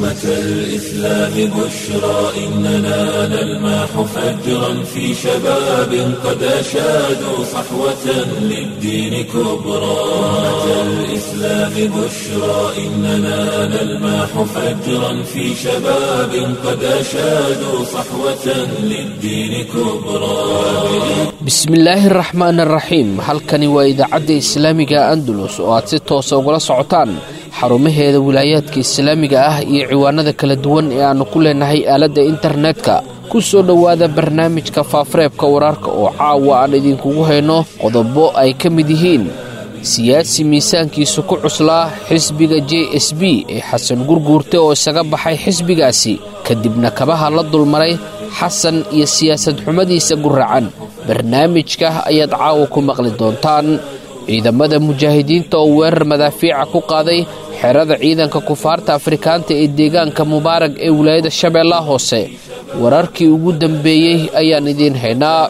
أمة الإسلام بشرى إننا نلمح فجرا في شباب قد أشادوا صحوة للدين كبرى أمة الإسلام بشرى إننا نلمح فجرا في شباب قد أشادوا صحوة للدين كبرى bismillaahi raxmaan araxiim halkani waa idaacadda islaamiga andalus oo aad si toosa ugala socotaan xarumaheeda wilaayaadka islaamiga ah iyo ciwaanada kala duwan ee aannu ku leenahay aaladda internetka ku soo dhowaada barnaamijka faafareebka wararka oo caawa aan idinkugu hayno qodobo ay ka mid yihiin siyaasi miisaankiisu ku cuslaa xisbiga j s b ee xasan gurguurte oo isaga baxay xisbigaasi kadibna kabaha la dulmaray xasan iyo siyaasad xumadiisa guracan barnaamijka ayaad caawa ku maqli doontaan ciidamada mujaahidiinta oo weerar madaafiica ku qaaday xerada ciidanka kufaarta afrikaanta ee deegaanka mubaarag ee wilaayada shabeellaha hoose wararkii ugu dambeeyey ayaan idiin haynaa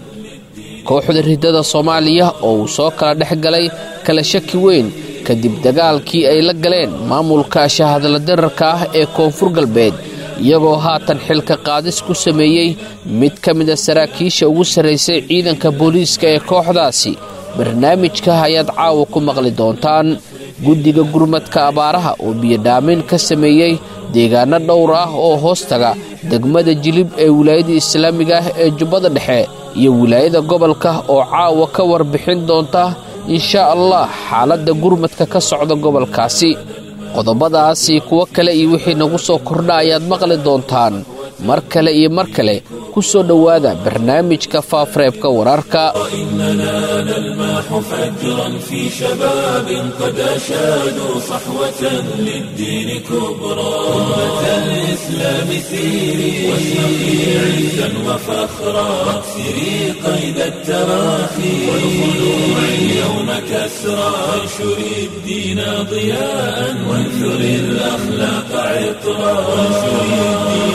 kooxda ridada soomaaliya oo uu soo kala dhex galay kala shaki weyn kadib dagaalkii ay la galeen maamulka shahadla dirarka ah ee koonfur galbeed iyagoo haatan xilka qaadis ku sameeyey mid ka mida saraakiisha ugu sarraysay ciidanka booliiska ee kooxdaasi barnaamijka ayaad caawa ku maqli doontaan guddiga gurmadka abaaraha oo biyodhaamin ka sameeyey deegaano dhowr ah oo hoostaga degmada jilib ee wilaayada islaamiga ah ee jubbada dhexe iyo wilaayada gobolka oo caawa ka warbixin doonta inshaa allah xaaladda gurmadka ka socda gobolkaasi qodobadaasi kuwo kale iyo wixii nagu soo kordha ayaad maqli doontaan mar kale iyo mar kale ku soo dhowaada barnaamijka faafareebka wararka إننا نلمح فجرا في شباب قد أشادوا صحوة للدين كبرى أمة الإسلام سيري واشرقي عزا وفخرا واكسري قيد التراخي والخلوع اليوم كسرى وانشري الدين ضياء وانثري الأخلاق عطرا وانشري الدين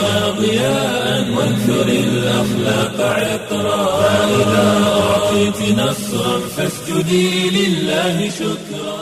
ضياء وانثري الأخلاق عطرا فإذا أعطيت نصرا فاسجدي لله شكرا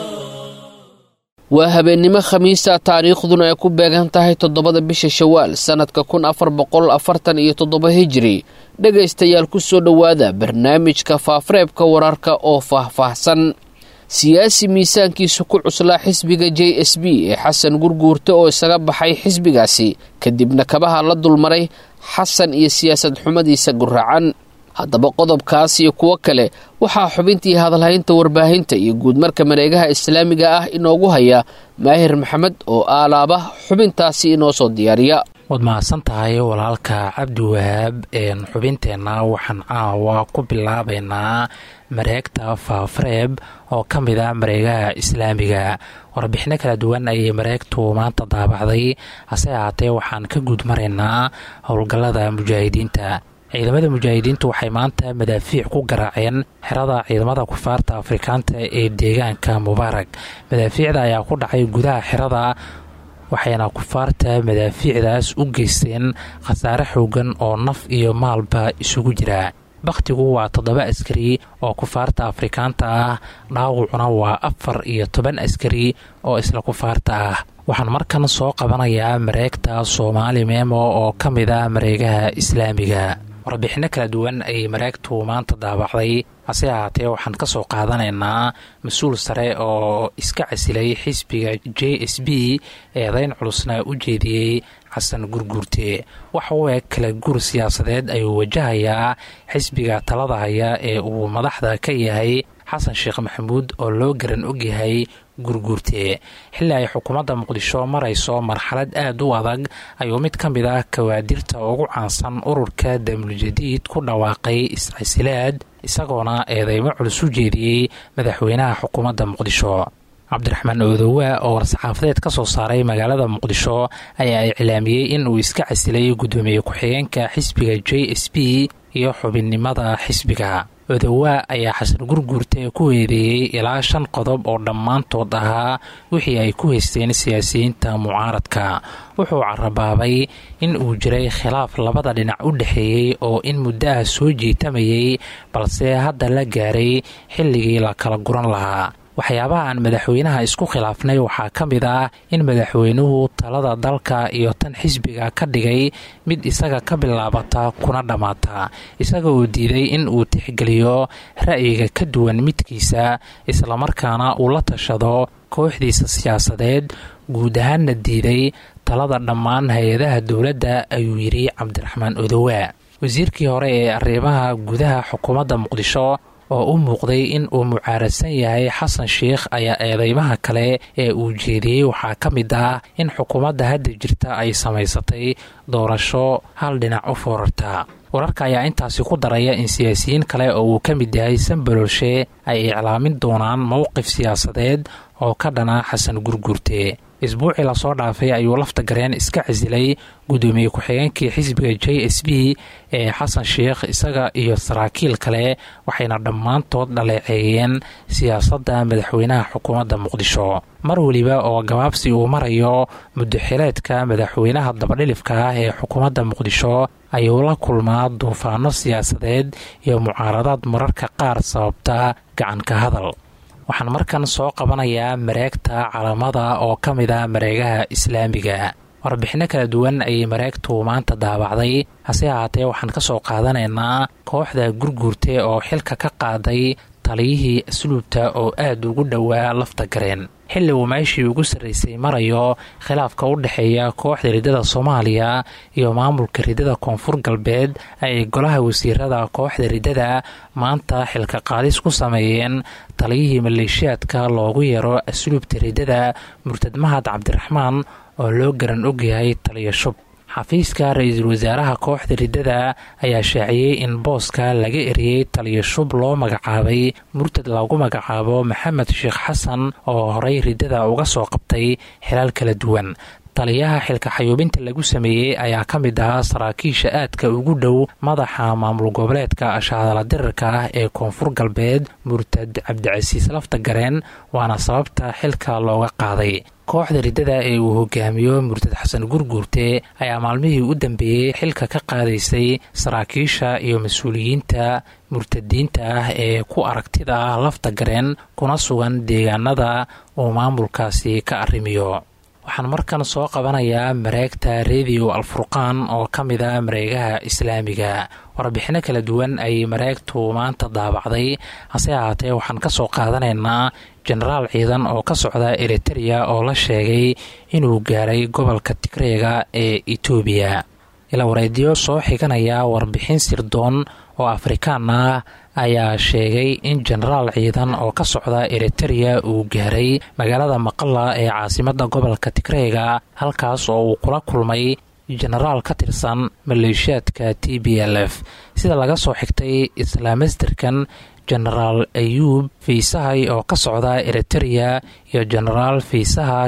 waa habeennimo khamiista taariikhduna ay ku beegan tahay toddobada bisha shawaal sannadka kun afar boqol afartan iyo toddoba hijiri dhegaystayaal ku soo dhowaada barnaamijka faafareebka wararka oo faahfaahsan siyaasi miisaankiisu ku cuslaa xisbiga j s b ee xasan gurguurte oo isaga baxay xisbigaasi kadibna kabaha la dulmaray xasan iyo siyaasad xumadiisa guracan haddaba qodobkaas iyo kuwo kale waxaa xubintii hadalhaynta warbaahinta iyo guudmarka mareegaha islaamiga ah inoogu haya maahir maxamed oo aalaaba xubintaasi inoo soo diyaariya waad mahadsan tahay walaalka cabdiwahaab xubinteenna waxaan caawa ku bilaabaynaa mareegta faafareeb oo ka mid ah mareegaha islaamiga warbixino kala duwan ayay mareegtu maanta daabacday hase ahaatee waxaan ka guud maraynaa howlgallada mujaahidiinta ciidamada mujaahidiintu waxay maanta madaafiic ku garaaceen xerada ciidamada kufaarta afrikaanta ee deegaanka mubaarag madaafiicda ayaa ku dhacay gudaha xerada waxayna kufaarta madaafiicdaas u geysteen khasaare xoogan oo naf iyo maalba isugu jira bakhtigu waa toddoba askari oo kufaarta afrikaanta ah dhaawacuna waa afar iyo toban askari oo isla kufaarta ah waxaan markan soo qabanayaa mareegta soomaali meemo oo ka mid ah mareegaha islaamiga warbixino kala duwan ayay mareegtu maanta daabacday hase ahaatee waxaan ka soo qaadanaynaa mas-uul sare oo iska casilay xisbiga j s b eedayn culusna u jeediyey xasan gurguurte waxa u eg kala guur siyaasadeed ayuu wajahayaa xisbiga talada haya ee uu madaxda ka yahay xasan sheekh maxamuud oo loo garan ogyahay gurguurte xilli ay xukuumadda muqdisho marayso marxalad aad u adag ayuu mid ka mid ah kawaadirta ugu caansan ururka damuljadiid ku dhawaaqay iscasilaad isagoona eedeymo culus u jeediyey madaxweynaha xukuumadda muqdisho cabdiraxmaan oodowa oo war-saxaafadeed ka soo saaray magaalada muqdisho ayaa iclaamiyey in uu iska casilay guddoomiye ku-xigeenka xisbiga j s b iyo xubinnimada xisbiga odowa ayaa xasan gurguurte ku weedeeyey ilaa shan qodob oo dhammaantood ahaa wixii ay ku haysteen siyaasiyiinta mucaaradka wuxuu carabaabay in uu jiray khilaaf labada dhinac u dhexeeyey oo in muddaha soo jiitamayay balse hadda la gaaray xilligii la kala guran lahaa waxyaabaha aan madaxweynaha isku khilaafnay waxaa ka mid ah in madaxweynuhu talada dalka iyo tan xisbiga ka dhigay mid isaga ka bilaabata kuna dhammaata isaga uu diiday in uu tixgeliyo ra'yiga ka duwan midkiisa islamarkaana uu la tashado kooxdiisa siyaasadeed guud ahaanna diiday talada dhammaan hay-adaha dowladda ayuu yidhi cabdiraxmaan odowa wasiirkii hore ee arrimaha gudaha xukuumadda muqdisho oo u muuqday in uu mucaaradsan yahay xasan sheikh ayaa eedeymaha kale ee uu jeediyey waxaa ka mid ah in xukuumadda hadda jirta ay samaysatay doorasho hal dhinac u foorarta wararka ayaa intaasi ku daraya in siyaasiyiin kale oo uu ka mid yahay sanbalolshe ay iclaamin doonaan mowqif siyaasadeed oo ka dhana xasan gurgurte isbuucii lasoo dhaafay ayuu lafta gareen iska casilay gudoomiye ku-xigeenkii xisbiga j s b ee xasan sheikh isaga iyo saraakiil kale waxayna dhammaantood dhaleeceeyeen siyaasadda madaxweynaha xukuumadda muqdisho mar weliba oo gabaabsi uu marayo muddaxileedka madaxweynaha dabadhilifka ah ee xukuumadda muqdisho ayuu la kulmaa duufaano siyaasadeed iyo mucaaradaad mararka qaar sababta gacanka hadal waxaan markan soo qabanayaa mareegta calamada oo ka mid a mareegaha islaamiga warbixinno kala duwan ayay mareegtu maanta daabacday hase ahaatee waxaan ka soo qaadanaynaa kooxda gurguurte oo xilka ka qaaday taliyihii asluubta oo aad ugu dhowaa lafta gareen xilli uu meeshii ugu sarraysay marayo khilaafka u dhexeeya kooxda riddada soomaaliya iyo maamulka riddada koonfur galbeed ay golaha wasiirada kooxda riddada maanta xilka qaadis ku sameeyeen taliyihii maleeshiyaadka loogu yeero asluubta riddada murtad mahad cabdiraxmaan oo loo garan ogyahay taliya shub xafiiska ra-iisul wasaaraha kooxda riddada ayaa shaaciyey in booska laga eriyey taliya shub loo magacaabay murtad lagu magacaabo maxamed sheekh xasan oo horey riddada uga soo qabtay xilaal kala duwan taliyaha xilka xayuubinta lagu sameeyey ayaa ka mid ahaa saraakiisha aadka ugu dhow madaxa maamul goboleedka ashahadala dirirka ah ee koonfur galbeed murtad cabdicasiis lafta gareen waana sababta xilka looga qaaday kooxda riddada ee uu hogaamiyo murtad xasan gurguurte ayaa maalmihii u dambeeyey xilka ka qaadaysay saraakiisha iyo mas-uuliyiinta murtadiinta ah ee ku aragtida ah lafta gareen kuna sugan deegaanada uu maamulkaasi ka arrimiyo waxaan markan soo qabanayaa mareegta rediyo alfurqaan oo ka mid a mareegaha islaamiga warbixinno kala duwan ayay mareegtu maanta daabacday hase ahaatee waxaan ka soo qaadanaynaa jenaraal ciidan oo ka socda eritereya oo la sheegay inuu gaaray gobolka tigreega ee etoobiya ilawareedyo soo xiganaya warbixin sirdoon oo afrikaan ah ayaa sheegay in jenaraal ciidan oo ka socda eritereya uu gaaray magaalada maqala ee caasimadda gobolka tigreega halkaas oo uu kula kulmay jenaraal ka tirsan maleeshiyaadka t b l f sida laga soo xigtay islaamasterkan jenaraal ayuub fiisahay oo ka socda eritereya iyo jenaraal fiisaha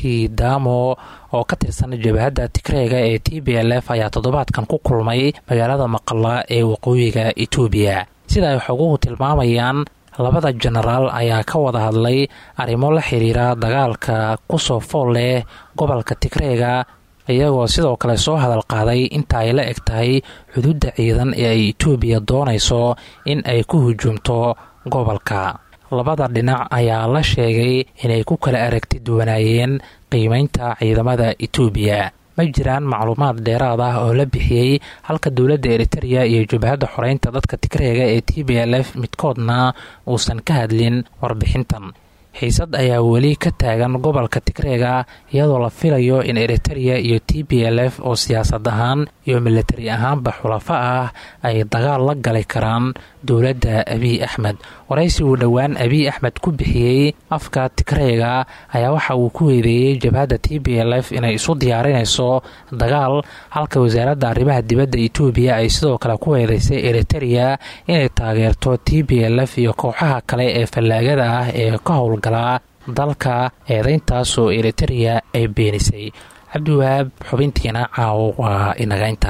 kidamo oo ka tirsan jabahadda tigreega ee t b l f ayaa toddobaadkan ku kulmay magaalada maqala ee waqooyiga etoobiya sida ay xoguhu tilmaamayaan labada jenaraal ayaa ka wada hadlay arrimo la xiriira dagaalka kusoo fool leh gobolka tigreega iyagoo sidoo kale soo hadal qaaday inta ay la eg tahay xuduudda ciidan ee ay etoobiya doonayso in ay ku hujuumto gobolka labada dhinac ayaa la sheegay inay ku kala aragti duwanaayeen qiimeynta ciidamada etoobiya ma jiraan macluumaad dheeraad ah oo la bixiyey halka dowladda eritereya iyo jabhadda xoreynta dadka tigreega ee t b l f midkoodna uusan ka hadlin warbixintan xiisad ayaa weli ka taagan gobolka tigreega iyadoo la filayo in eritereya iyo t b l f oo siyaasad ahaan iyo milatari ahaanba xulafo ah ay dagaal la gali karaan dowladda abiy axmed waraysi uu dhowaan abiy axmed ku bixiyey afka tigreega ayaa waxa uu ku weedeeyey jabhadda t b l f inay isu diyaarinayso dagaal halka wasaaradda arrimaha dibadda etoobiya ay sidoo kale ku weedeysay eritereya inay taageerto t b l f iyo kooxaha kale ee fallaagada ah ee ka howlgala dalka eedeyntaas oo eritereya ay beenisay cabdiwahaab xubintiina caawo waa inagaynta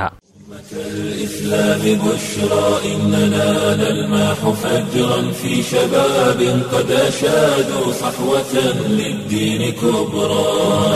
الإسلام بشرى إننا نلماح فجرا في شباب قد أشادوا صحوة للدين كبرى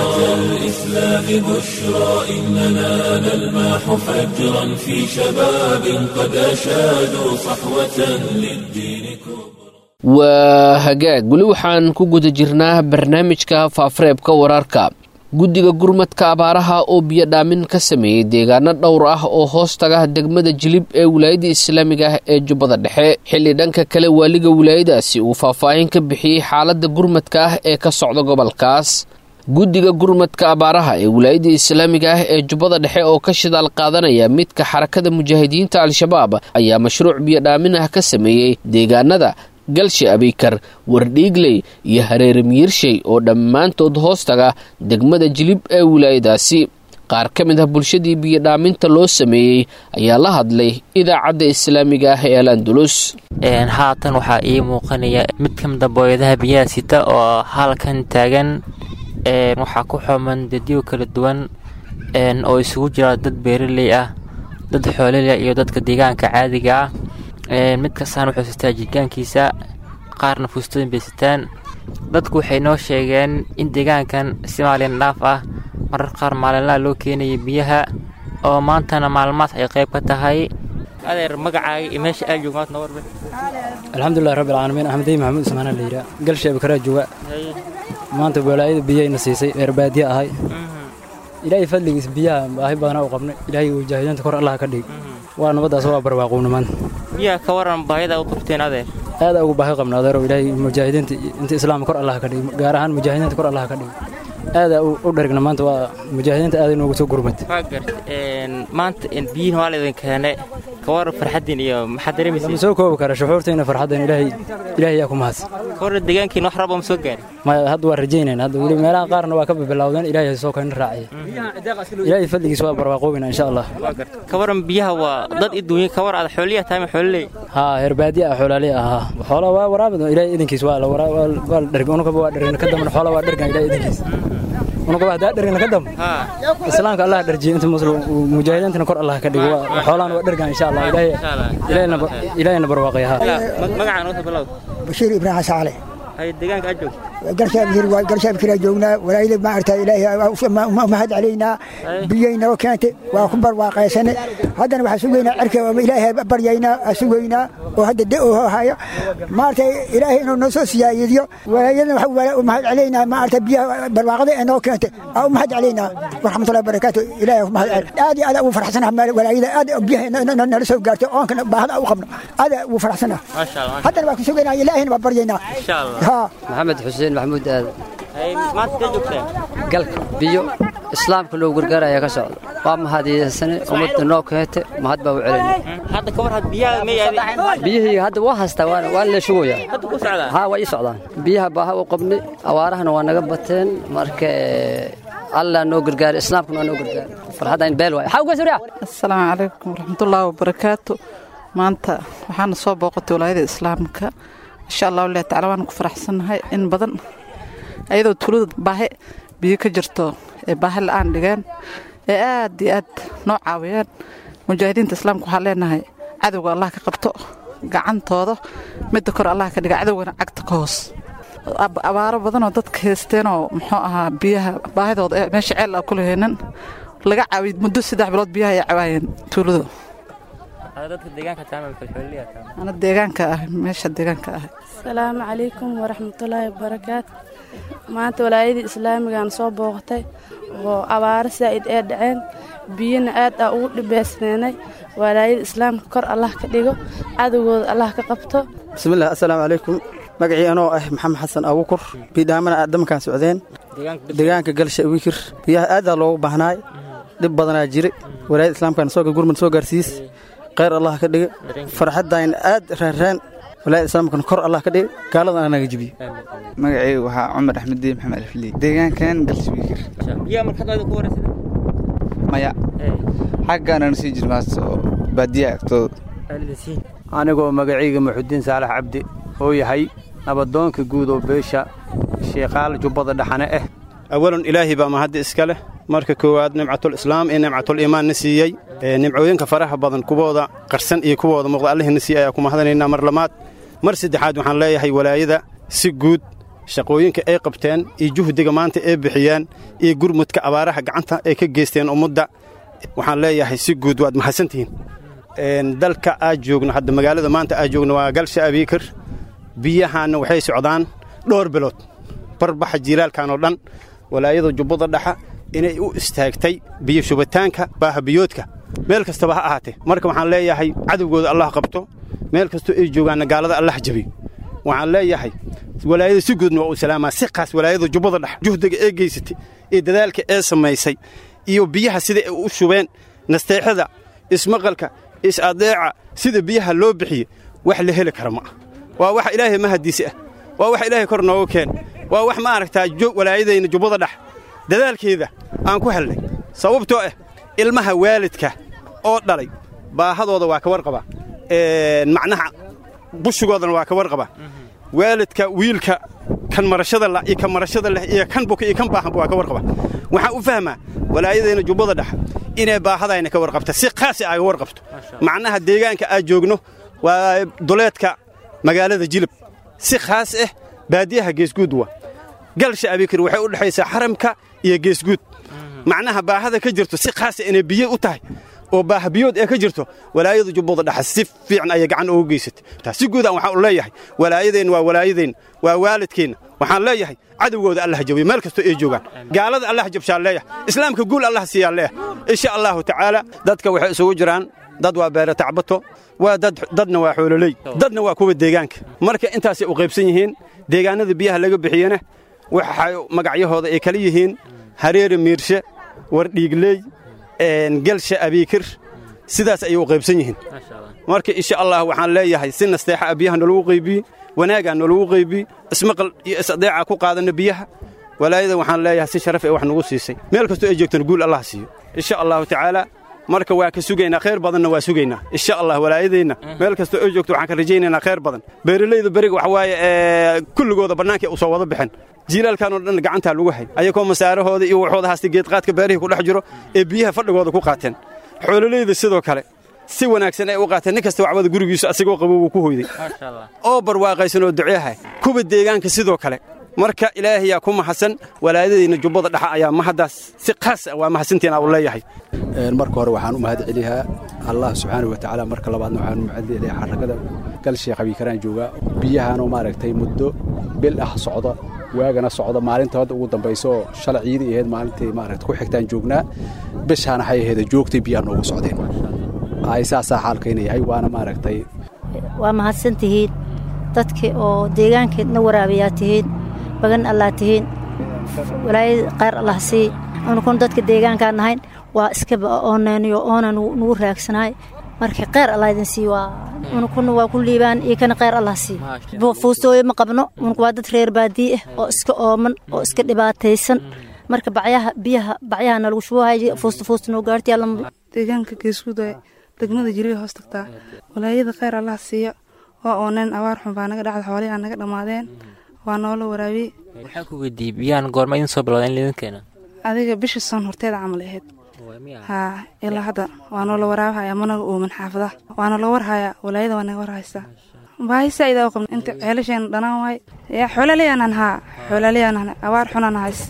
الإسلام بشرى إننا نلماح فجرا في شباب قد أشادوا صحوة للدين كبرى waa hagaag weli waxaan ku guda jirnaa barnaamijka faafareebka wararka guddiga gurmadka abaaraha oo biyo dhaamin ka sameeyey deegaano dhowr ah oo hoos taga degmada jilib ee wilaayada islaamiga ah ee jubbada dhexe xilli dhanka kale waaliga wilaayadaasi uu faahfaahin ka bixiyey xaaladda gurmadka ah ee ka socda gobolkaas guddiga gurmadka abaaraha ee wilaayada islaamiga ah ee jubbada dhexe oo ka shidaal qaadanaya midka xarakada mujaahidiinta al-shabaab ayaa mashruuc biyo dhaamin ah ka sameeyey deegaanada galshe abiykar wardhiigley iyo hareere miyirshay oo dhammaantood hoos taga degmada jilib ee wilaayadaasi qaar ka mid ah bulshadii biyodhaaminta loo sameeyey ayaa la hadlay idaacadda islaamiga ah ee al andulus haatan waxaa ii muuqanaya mid ka mida booyadaha biyaha sita oo halkan taagan waxaa ku xooman dadyo kala duwan oo isugu jira dad beeraley ah dad xooleleh iyo dadka deegaanka caadiga ah mid kastaan wuxuu sitaa jirgaankiisa qaarna fuustooyin bay sitaan dadku waxay noo sheegeen in deegaankan si maalin dhaaf ah marar qaar maalinlaha loo keenaya biyaha oo maantana maalmaas ay qayb ka tahay adeer magacaaga iyo meesha aad joogmaad noo warbe alxamdulilah rabbi alcaalamiin axmediy maxamuud ismaanaa la yidhaa galsheeba karaa jooga maanta walaayada biyayna siisay reer baadiye ahay ilaahay fadligiis biyaha baahi badana u qabnay ilaahay wajaahidiinta kor allaha ka dhig waa nabaddaas waa barwaaqowna maanta biyaha ka waran baahida u qabteen adeer aada ugu baahi qabna adeerow ilaahay mujaahidiinta inta islaamka kor allaha ka dhig gaar ahaan mujaahidiinta kor allaha ka dhig aada u dherigna maanta waa mujaahidiinta aada inoogu soo gurmad waa gart maanta biyihin waa laydin keene ka waran farxaddiin iyo maxaad dareemaysa ma soo koobi kara shuxuurtayna farxaddan ilaahay ilaahay yaa ku mahadsan ka waran deegaankiin wax raba ma soo gaarin maya hadda waa rajaynayna hadda weli meelaha qaarna waa ka bilowdeen ilaahay soo kayna raacaya ilaahay fadligiis waa barwaaqoobina insha allah waa gart ka waran biyaha waa dad i duunya ka war aad xooliya tahay ma xooliley haa herbaadiye ah xoolaaley ahaa xoola waa waraabid ilaahay idinkiis waa la waa la dherg unugaba waa dhergna ka dambana xoola waa dhergan ilaahay idinkiis unugaba haddaa dhergna ka damb islaamka allah dherjiye inta muslim mujaahidiintana kor allah ka dhigo xoolaan waa dhergan insha allah ilaahay ilaahayna barwaaqay haa magacaa noo bilow bashiir ibraahim saale hay deegaanka aad joogto garshaabkiraa joognaa walaayada maarta ilaahay mahad calaynaa biyay noo keentay waa ku barwaaqaysane haddana waxaa sugaynaa cirka ilaahay baryaynaa sugaynaa oo hadda da'oo haya maarta ilaahay inuu noo soo siyaayadiyo walaayadana waxaa mahad calaynaa maarta biyaha barwaaqada ee noo keentay aa u mahad calaynaa waraxmatullahi barakaatu ilaahay ku mahad aad iyo aad ugu faraxsanaha walaayada aad biyaha nala soo gaartay oonkana baahada u qabno aad ugu faraxsanaha haddana waa ku sugaynaa ilaahayna waa baryaynaa maxamed xuseen maxamuud aadan maanta kee joogteen galka biyo islaamka loo gargaaraya ka socda waa mahadiyaysane ummadda noo keete mahad baa u celina hadda ka war had biyaha may aadeen biyihii hadda waa haystaa waana waa la shugayaa hadda ku socdaa haa waa ii socdaan biyaha baaha u qabnay awaarahana waa naga bateen marka allah noo gargaaray islaamkana waa noo gargaaray farxadda in beel waay xaa uga suriya assalaamu calaykum waraxmatullaahi wabarakaatu maanta waxaana soo booqatay walaayada islaamka insha allahu lilah tacala waan ku faraxsannahay in badan ayadoo tulada baahi biyo ka jirto ee baahi la'aan dhigeen ee aad iyo aad noo caawiyeen mujaahidiinta islaamka waxaan leenahay cadowga allah ka qabto gacantooda midda kor allah ka dhiga cadowgana cagta ka hoos abaaro badanoo dadka haysteenoo muxuu ahaa biyaha baahidooda ee meesha ceel a kula heenan laga caawiyey muddo saddex bilood biyaha ay cawaayeen tuuladu ana deegaanka ah meesha deegaanka ah asalaamu calaykum waraxmatullaahi wabarakaatu maanta walaayadii islaamigaan soo booqatay oo abaaro saa'id ee dhaceen biyana aad aa ugu dhibaysnaynay walaayada islaamka kor allah ka dhigo cadowgooda allah ka qabto bismillaah assalaamu calaykum magacii anoo ah maxamed xasan abuukur biidhaamana aadamankaan socdeen deegaanka galsha wiikir biyaha aadaa loogu baahnaay dhib badanaa jire walaayada islaamkaan soo gurmad soo gaarsiis khayr allah ka dhiga farxaddayn aad raaraan walaayada islaamkan kor allah ka dhiga gaaladan anaga jibiyo magacaygu waxaa cumar axmeddiin maxamed alfiley deegaankan galswiikir biyaha markaad ku wareysada maya xaggaanana sii jirmaas oo baadiya agtooda anigoo magacayga muxudiin saalax cabdi oo yahay nabadoonka guud oo beesha sheekaal jubbada dhaxane ah awalan ilaahay baa mahadda iska leh marka koowaad nimcatul islaam iyo nimcatul iimaan na siiyey nimcooyinka faraha badan kuwooda qarsan iyo kuwooda muuqda allihina siiyey ayaa ku mahadanaynaa mar lamaad mar saddexaad waxaan leeyahay walaayada si guud shaqooyinka ay qabteen iyo juhdiga maanta ay bixiyeen iyo gurmudka abaaraha gacanta ay ka geysteen ummadda waxaan leeyahay si guud waad mahadsantihiin dalka aad joogno hadda magaalada maanta aad joogno waa galsha abiikir biyahaanna waxay socdaan dhowr bilood barbaxa jiilaalkan oo dhan walaayada jubbada dhaxa inay u istaagtay biyo shubitaanka baahabiyoodka meel kastaba ha ahaatee marka waxaan leeyahay cadowgooda allah qabto meel kastoo ay joogaanna gaalada allah jabiyo waxaan leeyahay walaayada si guudna waa uu salaamaa si qaas walaayada jubbada dhex juhdiga ee geysatay iyo dadaalka ee samaysay iyo biyaha sida ay u shubeen nasteexada ismaqalka is-adeeca sida biyaha loo bixiye wax la heli kara ma ah waa wax ilaahay mahadiisi ah waa wax ilaahay kor nooga keen waa wax ma aragtaa walaayadayna jubbada dhex dadaalkeeda aan ku helnay sababtoo ah ilmaha waalidka oo dhalay baahadooda waa ka warqabaa macnaha bushigoodana waa ka warqabaa waalidka wiilka kan marashada la iyo kan marashada leh iyo kan buka iyo kan baahanba waa ka warqaba waxaan u fahmaa walaayadayna jubbada dhex inay baahadayna ka warqabta si qaasi aaga warqabto macnaha deegaanka aad joogno waa duleedka magaalada jilib si khaas ah baadiyaha geesguud waa galsha abikir waxay u dhexaysaa xaramka iyo geesguud macnaha baahada ka jirto si khaasa inay biyo u tahay oo baahabiyood ee ka jirto walaayada jubbada dhexa si fiican ayay gacan ugu geysatay taas si guud aan waxaan u leeyahay walaayadeenna waa walaayadeenna waa waalidkeenna waxaan leeyahay cadowgooda allah jabiyo meel kastoo ay joogaan gaalada allah jabshaan leeyahay islaamka guul allah siiyaan leeyahay insha allahu tacaala dadka waxay isugu jiraan dad waa beere tacbato waa dad dadna waa xoololey dadna waa kuwa deegaanka marka intaasay u qaybsan yihiin deegaanada biyaha laga bixiyena waxay magacyahooda ay kala yihiin hareere miirshe wardhiigley gelsha abiikir sidaas ayay u qaybsan yihiin marka insha allah waxaan leeyahay si nasteexa a biyaha nolagu qaybiye wanaagaa nolagu qaybiye ismaqal iyo isadeeca ku qaadanna biyaha walaayada waxaan leeyahay si sharaf ee wax nagu siisay meel kastoo ay joogtana guul allah siiyo insha allahu tacaala marka waa ka sugaynaa khayr badanna waa sugaynaa insha allah walaayadeenna meel kastoo ay joogto waxaan ka rajaynaynaa khayr badan beeralayda beriga waxa waaye kulligooda bannaanka u soo wada baxeen jiilaalkan oo dhan gacantaa lagu hay ayagoo masaarahooda iyo waxooda haasta geedqaadka beerihii ku dhex jiro ee biyaha fadhigooda ku qaateen xoololayda sidoo kale si wanaagsan ay u qaateen nin kasta waxbada gurigiisu asagoo qabo wuu ku hoyday oo barwaaqaysan oo duceehay kuwa deegaanka sidoo kale marka ilaahayaa ku mahadsan walaayadayna jubbada dhaxa ayaa mahaddaas si qaas ah waa mahadsantiina u leeyahay marka hore waxaan u mahad celiyaa allah subxaanahu watacaala marka labaadna waxaan u mahad celiyaa xarakada galshee qabiikaraan joogaa biyahaanoo maaragtay muddo bil ah socda waagana socda maalinta hadda ugu dambayso shalay ciidi ahayd maalintii maaragta ku xigtaan joognaa bishaana waxay ahayd joogtay biyaha noogu socdeen ay saasaa xaalkayna yahay waana maaragtay waa mahadsan tihiin dadkii oo deegaankeedna waraabayaa tihiin bagan allaa tihiin walaayad qayr allah sii anukun dadka deegaankaan nahayn waa iskaba oonaynayo oona nugu raagsanahay marka qayr allah idin sii waa unukuna waa ku liibaan iyo kana qayr allah sii fuustooyo ma qabno unuku waa dad reer baadii ah oo iska ooman oo iska dhibaataysan marka bacyaha biyaha bacyaha nalagu shubahay fuusta fuusta noo gaarti alla deegaanka geesguuda degmada jiriya hoos tagtaa walaayada khayr allah siiya waa ooneen abaar xun baa naga dhacda xoolihii aan naga dhammaadeen waa noola waraabiye waxaan ku weydiiyey biyahan goorma idin soo bilowda in laidin keeno adiga bisha soon horteeda camal ahayd haa ilaa hadda waa noola waraabahaya managa uuman xaafadaha waana loo warhayaa walaayada waa naga warhaysaa baahi saa'idaa u qabna inta ceelasheena dhanaan waay yaa xoolaleyanan haa xoolaleyanan abaar xunan hays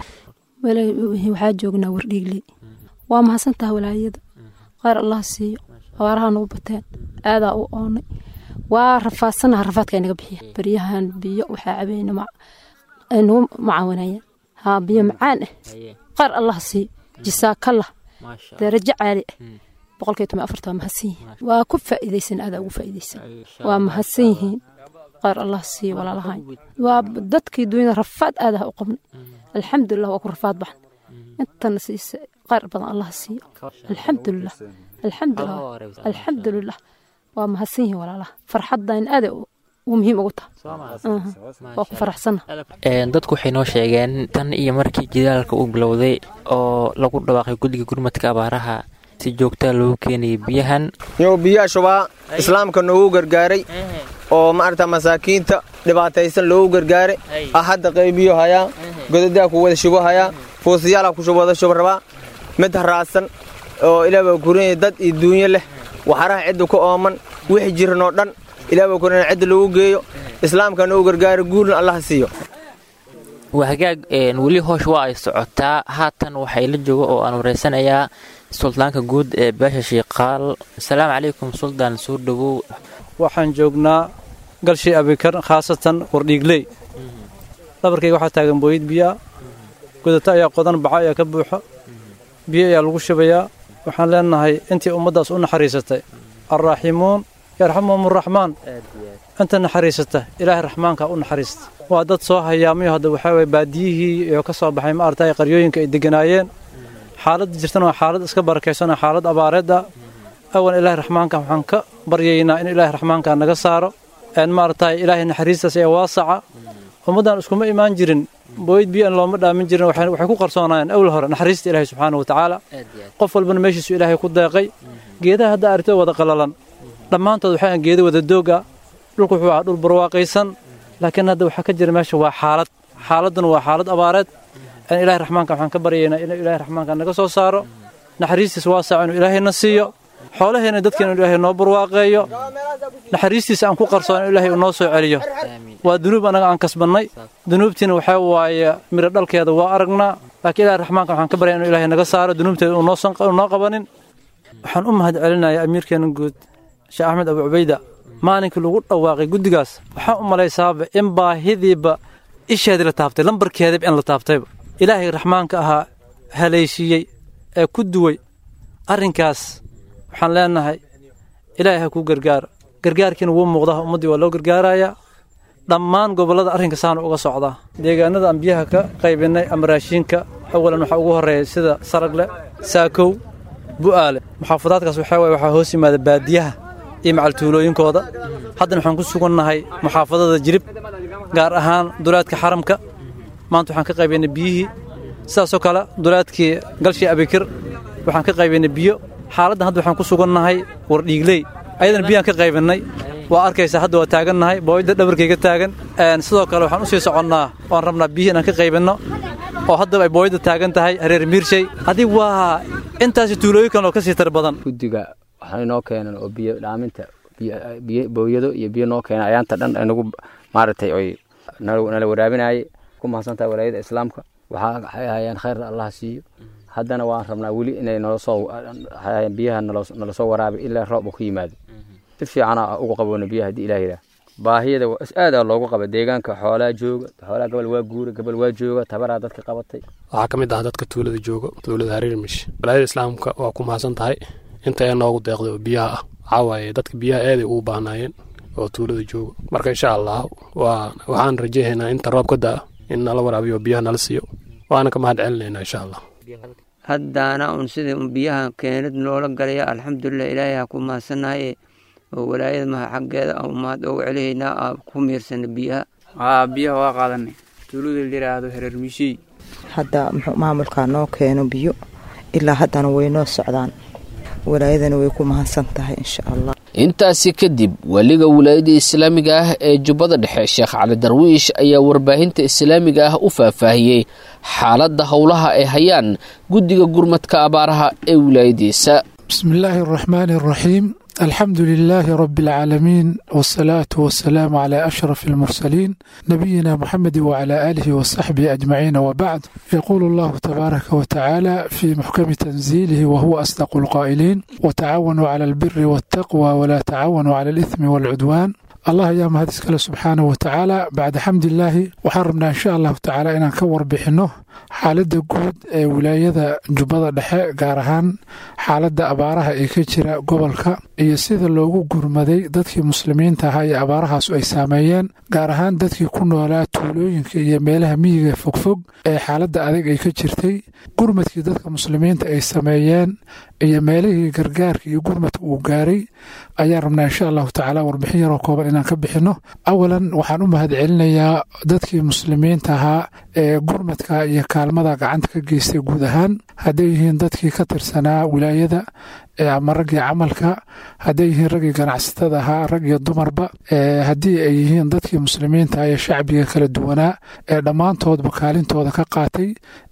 waxaa joognaa wardhiigley waa mahadsantaha walaayada khayr allah siiyo abaaraha nagu bateen aadaa u oonay waa rafaadsanaha rafaadka ay naga bixiya baryahan biyo waxaa cabayna ay nagu macaawanayaan haa biyo macaan ah khayr allah siiyo jisaakallah darajo caali ah boqolkiiba toban afarta waa mahadsan yihiin waa ku faa'iidaysan aadaa ugu faa'iidaysan waa mahadsan yihiin khayr allah siiyo walaalahayn waa dadkii dunyada rafaad aadaha u qabnay alxamdulilah waa ku rafaad baxn intana siisa khayr badan allah siiyo alxamdulilah alxamdulilah alxamdulilah waa mahadsan yihiin walaalaha farxaddan aada u muhiim ugu taha waa ku faraxsana dadku waxay noo sheegeen tan iyo markii jidaalka uu bilowday oo lagu dhawaaqay guddiga gurmadka abaaraha si joogtaa loogu keenayay biyahan yow biyaha shubaa islaamka noogu gargaaray oo maarata masaakiinta dhibaataysan loogu gargaaray ah hadda qaybiyo hayaa godadaa ku wada shubo hayaa fuusayaala ku wada shubo rabaa mid haraadsan oo ilaaba kuranya dad iyo duunyo leh waxaraha cidda ku ooman wixii jiran oo dhan ilaaba kuranya cidda lagu geeyo islaamka noogu gargaaray guulna allah siiyo waa hagaag weli hoosh waa ay socotaa haatan waxay la jooga oo aan wareysanayaa suldaanka guud ee beesha shiiqaal asalaamu calaykum suldaan soo dhowow waxaan joognaa galshay abikar khaasatan wardhiigley dhabarkayga waxaa taagan booyid biyaa godata ayaa qodan baca ayaa ka buuxo biyo ayaa lagu shubayaa waxaan leenahay intii ummaddaas u naxariisatay alraaximuun yarxamuhum araxmaan inta naxariisata ilaahay raxmaanka u naxariista waa dad soo hayaamayo hadda waxaa waye baadiyihii iyo ka soo baxay ma aragtay qaryooyinka ay deganaayeen xaaladda jirtana waa xaalad iska barakaysan oo xaalad abaareedda awan ilaahay raxmaanka waxaan ka baryaynaa in ilaahay raxmaanka naga saaro een maaragtay ilaahay naxariistaas ee waasaca ummaddan iskuma imaan jirin booyd biyo aan looma dhaamin jirin waxay waxay ku qarsoonaayeen awal hore naxariista ilaahay subxaanahu watacaala qof walbana meeshiisu ilaahay ku deeqay geedaha hadda aragtida wada qalalan dhammaantood waxay ahaan geeda wada dooga dhulku wuxuu ahaa dhul barwaaqaysan laakiin hadda waxaa ka jira meesha waa xaalad xaaladduna waa xaalad abaareed in ilaahay raxmaanka waxaan ka baryaynaa inuu ilaahay raxmaanka naga soo saaro naxariistiis waasaca inuu ilaahayna siiyo xoolaheena dadkeena inuu ilaahay noo barwaaqeeyo naxariistiisa aan ku qarsoon inuu ilaahay uu noo soo celiyo waa dunuub annaga aan kasbannay dunuubtiina waxaa waaye miro dhalkeeda waa aragnaa laakiin ilaahay raxmaanka waxaan ka baryaa inuu ilaahay naga saaro dunuubteeda uu noosan noo qabanin waxaan u mahad celinayaa amiirkeena guud sheekh axmed abu cubayda maalinkii lagu dhawaaqay guddigaas waxaan u malaysaaba in baahidiiba isheedii la taabtay lambarkeediba in la taabtayba ilaahay raxmaanka ahaa haleeshiiyey ee ku duway arrinkaas waxaan leenahay ilaahay ha kuu gargaaro gargaarkiina wuu muuqdaa ummaddii waa loo gargaarayaa dhammaan gobollada arrinka saana uga socdaa deegaanada aan biyaha ka qaybinay ama raashiinka awalan waxaa ugu horreeya sida saragle saakow bu'aale muxaafadaadkaas waxaa waye waxaa hoos yimaada baadiyaha iyo macaltuulooyinkooda haddana waxaan ku sugannahay muxaafadada jirib gaar ahaan dulaadka xaramka maanta waxaan ka qaybaynay biyihii sidaasoo kale dulaadkii galshii abikir waxaan ka qaybaynay biyo xaaladdan hadda waxaan ku sugannahay wardhiigley ayadana biyaan ka qaybinnay waa arkaysaa hadda waa taagannahay booyadda dhabarkayga taagan sidoo kale waxaan u sii soconnaa oan rabnaa biyihii inaan ka qaybinno oo haddaba ay booyadda taagan tahay hareer miirshay haddii waa intaasi tuulooyin kale oo ka sii tar badan guddiga waxay noo keeneen oo biyo dhaaminta biyo booyado iyo biyo noo keenay ayaanta dhan nagu maaragtay oy nala waraabinayay ku mahadsantahay walaayada islaamka waxaa waxay ahayeen khayrna allah siiyo haddana waan rabnaa weli inay nala soo biyaha nala soo waraabi ilaa roob uu ku yimaado si fiicana ugu qaboona biyaha haddii ilaah yidhaah baahiyada aadaa loogu qaba deegaanka xoolaa jooga xoolaa gabal waa guura gabal waa jooga tabaraa dadka qabatay waxaa ka mid ah dadka tuulada jooga tuulada hareermish walaayada islaamka waa ku mahadsan tahay inta ee noogu deeqday oo biyaha ah waxaa waaye dadka biyaha aaday ugu baahnaayeen oo tuulada jooga marka insha allah waa waxaan rajaynaynaa inta roob ka da'a in nala waraabiyo biyaha nala siiyo waana ka mahad celinaynaa insha allah haddaana un sida un biyaha keenid loola galaya alxamdulilah ilaahay ha ku mahadsannahaye oo walaayada maha xaggeeda aan mahad ugu celihaynaa aa ku miirsana biyaha haa biyaha waa qaadanay tuulada la yidhaahdo hereer mishey hadda muxuu maamulkaa noo keeno biyo ilaa haddana way noo socdaan walaayadana way ku mahadsan tahay insha allah intaasi kadib weliga wilaayada islaamiga ah ee jubbada dhexe sheekh cali darwiish ayaa warbaahinta islaamiga ah u faahfaahiyey xaaladda howlaha ay hayaan guddiga gurmadka abaaraha ee wilaayadiisa بسم الله الرحمن الرحيم الحمد لله رب العالمين والصلاة والسلام على أشرف المرسلين نبينا محمد وعلى آله وصحبه أجمعين وبعد يقول الله تبارك وتعالى في محكم تنزيله وهو أصدق القائلين وتعاونوا على البر والتقوى ولا تعاونوا على الإثم والعدوان allah ayaa mahad iskale subxaanahu watacaala bacda xamdilaahi waxaan rabnaa insha allahu tacaala inaan ka warbixinno xaaladda guud ee wilaayada jubbada dhexe gaar ahaan xaaladda abaaraha ee ka jira gobolka iyo sida loogu gurmaday dadkii muslimiinta ahaa ee abaarahaasu ay saameeyeen gaar ahaan dadkii ku noolaa tuulooyinka iyo meelaha miyiga fogfog ee xaaladda adag ay ka jirtay gurmadkii dadka muslimiinta ay sameeyeen iyo meelihii gargaarka iyo gurmadka uu gaaray ayaan rabnaa insha allahu tacaala warbixin yaroo kooban inaan ka bixinno awalan waxaan u mahad celinayaa dadkii muslimiinta ahaa ee gurmadka iyo kaalmada gacanta ka geystay guud ahaan hadday yihiin dadkii ka tirsanaa wilaayada ama raggii camalka hadday yihiin raggii ganacsatada ahaa rag iyo dumarba haddii ay yihiin dadkii muslimiinta ee shacbiga kala duwanaa ee dhammaantoodba kaalintooda ka qaatay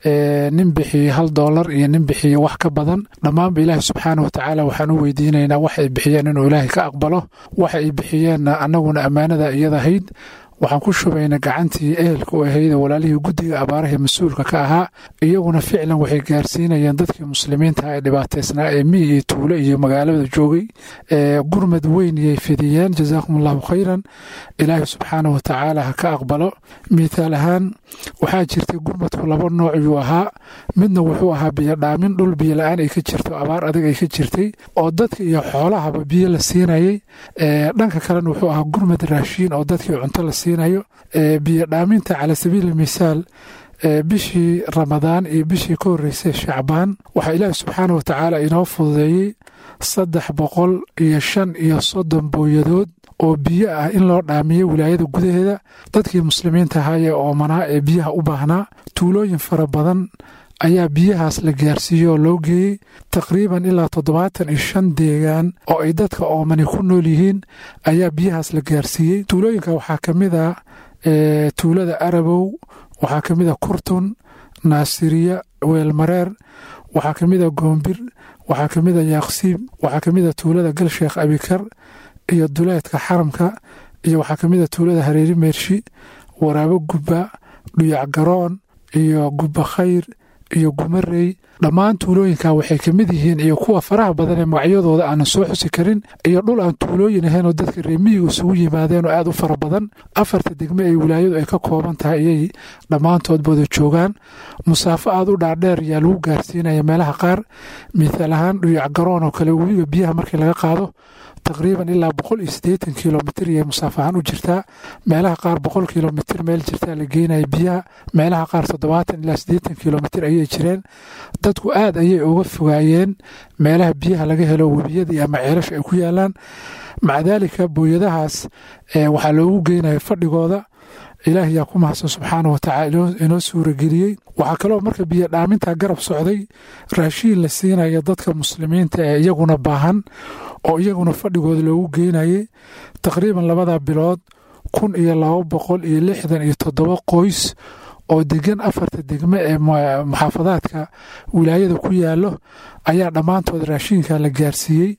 nin bixiyey hal doolar iyo nin bixiyey wax ka badan dhammaanba ilaahi subxaana watacaala waxaan u weydiinaynaa wax ay bixiyeen inuu ilaahay ka aqbalo waxa ay bixiyeenna annaguna ammaanada iyadahayd waxaan ku shubaynay gacantii ehelka u ahayd walaalihii guddiga abaaraha mas-uulka ka ahaa iyaguna ficlan waxay gaarsiinayeen dadkii muslimiinta ee dhibaataysnaa ee miyi iyo tuulo iyo magaalada joogay gurmad weyn iyay fidiyeen jazaakum allahu khayran ilaahi subxaana wa tacaala ha ka aqbalo mithaal ahaan waxaa jirtay gurmadku laba nooc yuu ahaa midna wuxuu ahaa biyo dhaamin dhul biyo la-aan ay ka jirto abaar adag ay ka jirtay oo dadka iyo xoolahaba biyo la siinayay dhanka kalena wuxuu ahaa gurmad raashiin oo dadkii cunto la siinayo biyo dhaaminta cala sabiili misaal bishii ramadaan iyo bishii ka horreysay shacbaan waxaa ilaahi subxaana wa tacaala inoo fududeeyey saddex boqol iyo shan iyo soddon booyadood oo biyo ah in loo dhaamiyo wilaayada gudaheeda dadkii muslimiinta ahaa ee oomanaa ee biyaha u baahnaa tuulooyin fara badan ayaa biyahaas la gaarsiiyey oo loo geeyey taqriiban ilaa toddobaatan iyo shan deegaan oo ay dadka oomani ku nool yihiin ayaa biyahaas la gaarsiiyey tuulooyinka waxaa ka mid a tuulada arabow waxaa ka mid a kurtun naasiriya weelmareer waxaa ka mid a goombir waxaa ka mid a yaaqsiib waxaa ka mid a tuulada galsheekh abikar iyo duleedka xaramka iyo waxaa ka mid a tuulada hareeri meershi waraabo gubba dhuyac garoon iyo gubba khayr iyo gumarey dhammaan tuulooyinka waxay ka mid yihiin iyo kuwa faraha badan ee magacyadooda aanan soo xusi karin iyo dhul aan tuulooyin ahayn oo dadka reemiyiga isugu yimaadeen oo aad u fara badan afarta degme ee wilaayadu ay ka kooban tahay ayay dhammaantood wada joogaan musaafo aad u dhaadheer ayaa lagu gaarsiinaya meelaha qaar mithaal ahaan dhuyac garoon oo kale webiga biyaha markii laga qaado taqriiban ilaa boqol iyo siddeetan kilomitir iyay musaafo ahaan u jirtaa meelaha qaar boqol kilomitir meel jirtaa la geenaya biyaha meelaha qaar toddobaatan ilaa siddeetan kilomitir ayay jireen dadku aad ayay uga fogaayeen meelaha biyaha laga helo webiyadii ama ceelasha ay ku yaalaan maca daalika booyadahaas waxaa loogu geynaya fadhigooda ilaah yaa ku mahadsan subxaana wa tacaala inoo suurageliyey waxaa kaloo marka biyo dhaaminta garab socday raashiin la siinaya dadka muslimiinta ee iyaguna baahan oo iyaguna fadhigooda loogu geynayay taqriiban labada bilood kun iyo laba boqol iyo lixdan iyo toddoba qoys oo degan afarta degme ee muxaafadaadka wilaayada ku yaalo ayaa dhammaantood raashiinka la gaarsiiyey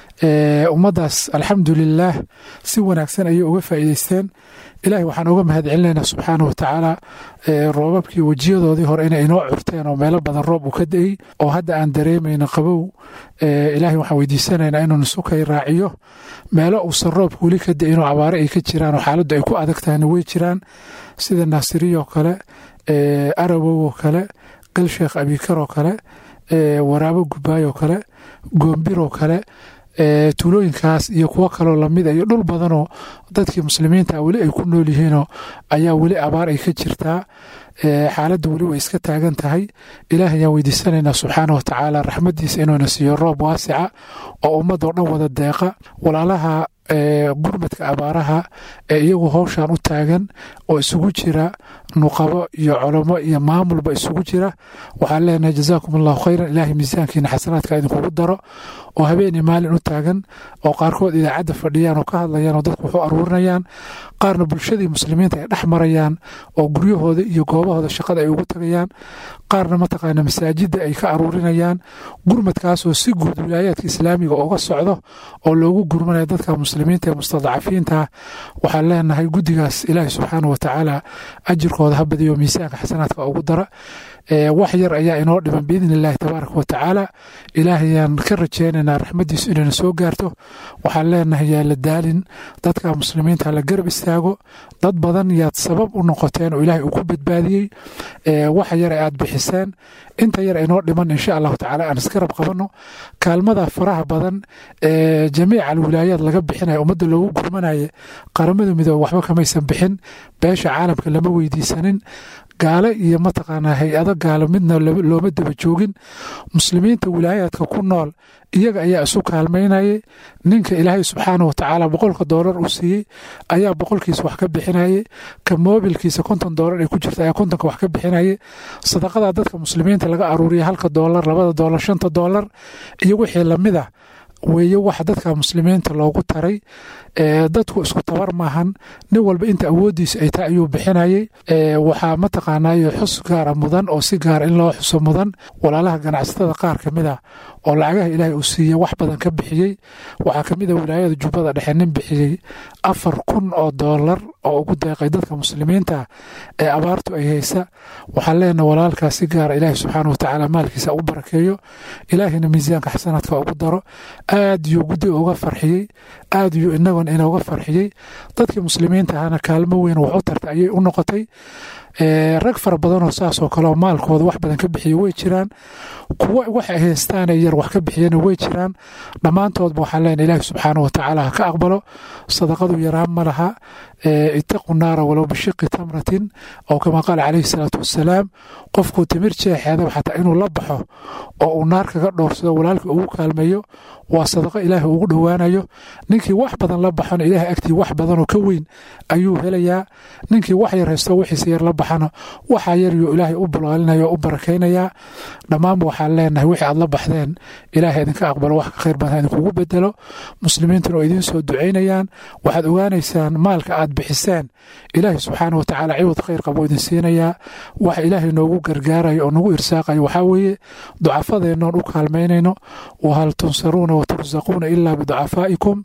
ummaddaas alxamdulilaah si wanaagsan ayay uga faa'iideysteen ilaahay waxaan uga mahad celinaynaa subxaana wa tacaala roobabkii wejiyadoodii hore inay inoo curteen oo meelo badan roob uu ka da'ey oo hadda aan dareemayno qabow ilaahay waxaan weydiisanaynaa inuu nusukay raaciyo meelo uusan roobka weli ka da'in oo abaare ay ka jiraan oo xaaladdu ay ku adag tahayna way jiraan sida naasiriyoo kale arabow oo kale galsheekh abikar oo kale waraabo gubaay oo kale goombir oo kale tuulooyinkaas iyo kuwo kaloo lamid a iyo dhul badanoo dadkii muslimiinta weli ay ku nool yihiinoo ayaa weli abaar ay ka jirtaa xaaladda weli way iska taagan tahay ilaah ayaan weydiisanaynaa subxaana wa tacaala raxmaddiisa inuuna siiyo roob waasica oo ummadoo dhan wada deeqa walaalaha gurmadka abaaraha ee iyagu howshan u taagan oo isugu jira nuqabo iyo colomo iyo maamulba isugu jira waxaan leenahay jazaakum allahu khayran ilaahay miisaankiina xasanaadka idinkugu daro oo habeenii maalin u taagan oo qaarkood idaacadda fadhiyaan oo ka hadlayaan oo dadku waxu aruurinayaan qaarna bulshadii muslimiinta ay dhex marayaan oo guryahooda iyo goobahooda shaqada ay ugu tagayaan qaarna mataqaana masaajidda ay ka aruurinayaan gurmadkaasoo si guud wilaayaadka islaamiga uga socdo oo loogu gurmanaya dadka muslimiinta ee mustadcafiinta waxaan leenahay guddigaas ilaahi subxaana wa tacaala ajirkooda ha badiyo miisaanka xasanaadka ugu dara wax yar ayaa inoo dhiman biidni illaahi tabaaraka wa tacaala ilaahayaan ka rajeynaynaa raxmaddiisu inayna soo gaarto waxaan leenahay yaa la daalin dadka muslimiinta la garab istaago dad badan yaad sabab u noqoteen oo ilaahay uu ku badbaadiyey waxa yar aad bixiseen inta yar inoo dhiman insha allahu tacaala aan isgarab qabanno kaalmada faraha badan ee jamiica alwilaayaad laga bixinaya ummadda loogu gurmanaya qaramada midoobe waxba kamaysan bixin beesha caalamka lama weydiisanin gaale iyo mataqaanaa hay-ado gaalo midna looma daba joogin muslimiinta wilaayaadka ku nool iyaga ayaa isu kaalmaynayay ninka ilaahay subxaana wa tacaala boqolka doolar uu siiyey ayaa boqolkiisa wax ka bixinayay ka moobilkiisa konton doolar ay ku jirta ayaa kontonka wax ka bixinayay sadaqada dadka muslimiinta laga aruuriya halka doolar labada doolar shanta doolar iyo wixii lamid ah weeye waxa dadka muslimiinta loogu taray dadku isku tabar maahan nin walba inta awooddiisa ay tahay ayuu bixinayay waxaa mataqaanayo xus gaara mudan oo si gaara in loo xuso mudan walaalaha ganacsatada qaar ka mid ah oo lacagaha ilaahay uu siiye wax badan ka bixiyey waxaa ka mid a wilaayada jubbada dhexe nin bixiyey afar kun oo doolar oo ugu deeqay dadka muslimiinta ee abaartu ay haysa waxaan leenaha walaalkaas si gaara ilaahi subxaana watacaala maalkiisa u barakeeyo ilaahina miisaanka xasanaadka ugu daro aad yuu guddi uga farxiyey aad yuu inagon inooga farxiyey dadkii muslimiinta ahana kaalmo weyn wax u tarta ayay u noqotay rag fara badanoo saasoo kaleo maalkooda wax badan ka bixiya way jiraan kuwo waxay haystaane yar wax ka bixiyana way jiraan dhammaantoodba waxaan leenahay ilaahi subxaana watacaala ha ka aqbalo sadaqadu yaraan ma laha itaqu naara walow bishiqi tamratin oo kama qaala calayhi salaatu wasalaam qofkuu timir jeexeedaba xataa inuu la baxo oo uu naar kaga dhowrsado walaalka ugu kaalmeeyo waa sadaqo ilaahi ugu dhowaanayo ninkii wax badan la baxana ilaahay agtii wax badanoo ka weyn ayuu helayaa ninkii wax yar haysto wixiisa yar la baxana waxaa yar yuu ilaahay u balaalinaya oo u barakaynayaa dhammaanba waxaan leenahay wixii aad la baxdeen ilaahay idinka aqbalo wax ka khayr badan idinkugu bedelo muslimiintuna oo idiin soo ducaynayaan waxaad ogaanaysaan maalka aad bixiseen ilaahay subxaana watacaala ciwad khayr qabo idin siinayaa wax ilaahay noogu gargaarayo oo nagu irsaaqayo waxaa weeye ducafadeennoon u kaalmaynayno wahal tunsaruuna watursaquuna ilaa biducafaa'ikum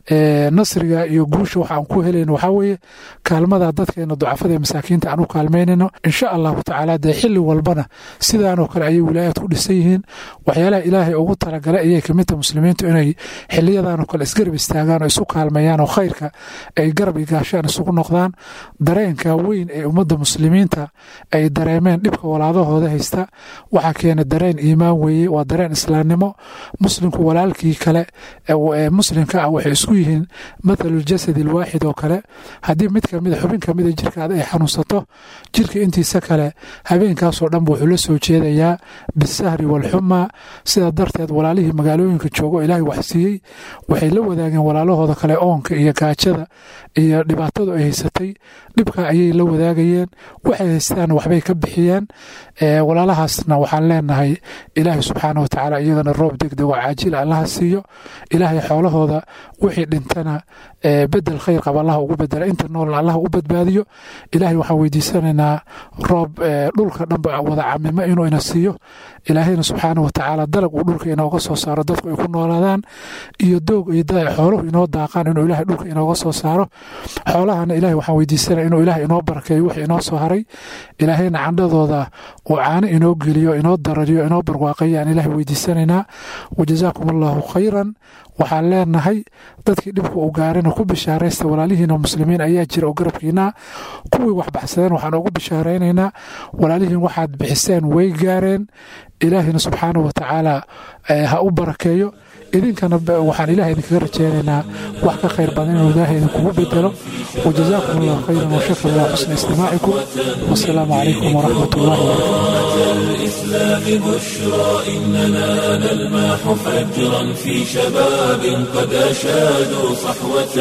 nasriga iyo guusha waxaan ku helayno waxaa weeye kaalmada dadkeena ducafada ee masaakiinta aan u kaalmaynayno insha allahu tacaala dee xilli walbana sidaanoo kale ayay wilaayaad ku dhisan yihiin waxyaalaha ilaahay ugu talagalay ayay kamidta muslimiintu inay xiliyadanoo kale isgarab istaagaan oo isu kaalmeeyaan oo khayrka ay garab igaashaan isugu noqdaan dareenka weyn ee ummadda muslimiinta ay dareemeen dhibka walaadahooda haysta waxaa keena dareen iimaan weeye waa dareen islaamnimo muslimku walaalkii kale ee muslimka ah waxay isku yihiin mathaluljasadi alwaaxid oo kale haddii mid kamida xubin kamida jirkaada ay xanuunsato jirka intiisa kale habeenkaasoo dhanba wuxuu la soo jeedayaa bisahri walxuma sidaa darteed walaalihii magaalooyinka joogo ilaahay wax siiyey waxay la wadaageen walaalahooda kale oonka iyo gaajada iyo dhibaatadu ay haysatay dhibka ayay la wadaagayeen waxay haystaan waxbay ka bixiyeen walaalahaasna waxaan leenahay ilaahay subxaana watacaala iyagana roob degdeg oo caajila allaha siiyo ilaahay xoolahooda wixii dhintana bedel khayr qaba allaha ugu bedela inta noolna allaha u badbaadiyo ilaahay waxaan weydiisanaynaa roob dhulka dhanba wada camimo inuu ina siiyo ilaahayna subxaana watacaala dalag uu dhulka inooga soo saaro dadku ay ku noolaadaan iyo doog iyo da xooluhu inoo daaqaan inuu ilaahay dhulka inooga soo saaro xoolahana ilahay waxaan weydiisanaya inuu ilaahay inoo barakeeyo wixii inoo soo haray ilaahayna candhadooda uu caano inoo geliyo inoo darariyo inoo barwaaqayo aan ilaahay weydiisanaynaa wajazaakum allahu khayran waxaan leenahay dadkii dhibka uu gaarana ku bishaaraysta walaalihiina muslimiin ayaa jira oo garabkiina kuwii wax baxsadeen waxaan ugu bishaaraynaynaa walaalihiin waxaad bixiseen way gaareen ilaahina subxaana watacaala ha u barakeeyo idinkana waxaan ilaah idinkaga rajeynaynaa wax ka khayr badan inuu ilaahay idinkugu bedelo wajazaakum allah khayran washakr allah xusna istimaacikum wasalaamu calaykum waraxmat ullahi الإسلام بشرى إننا نلمح فجرا في شباب قد أشادوا صحوة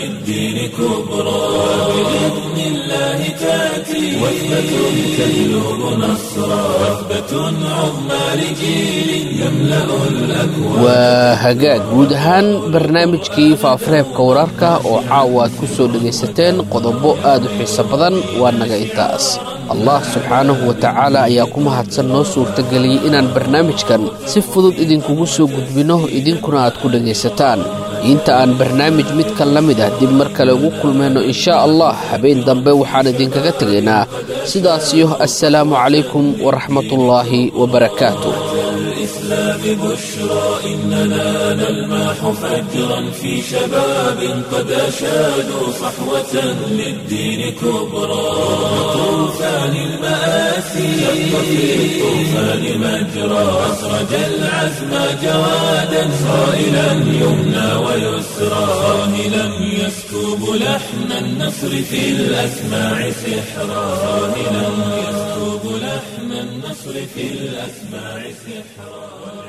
للدين كبرى بإذن الله تأتي وثبة تجلب نصرا وثبة عظمى لجيل يملأ الأكوان waa hagaag guud ahaan barnaamijkii faafareebka wararka oo caawa aad ku soo dhegaysateen qodobo aad u xiiso badan waa naga intaas allah subxaanahu wa tacaala ayaa ku mahadsan noo suurtageliyey inaan barnaamijkan si fudud idinkugu soo gudbinno idinkuna aad ku dhegaysataan inta aan barnaamij midkan la mid ah dib mar kale ugu kulmayno inshaa allah habeen dambe waxaan idinkaga tegaynaa sidaasiyo assalaamu calaykum waraxmatullaahi wabarakaatu الإسلام بشرى إننا نلمح فجرا في شباب قد أشادوا صحوة للدين كبرى طوفان المآسي شق في الطوفان مجرى أسرج العزم جوادا صائلا يمنى ويسرى صاهلا يسكب لحن النصر في الأسماع سحرا صاهلا يسكب لحن النصر في الأسماع سحرا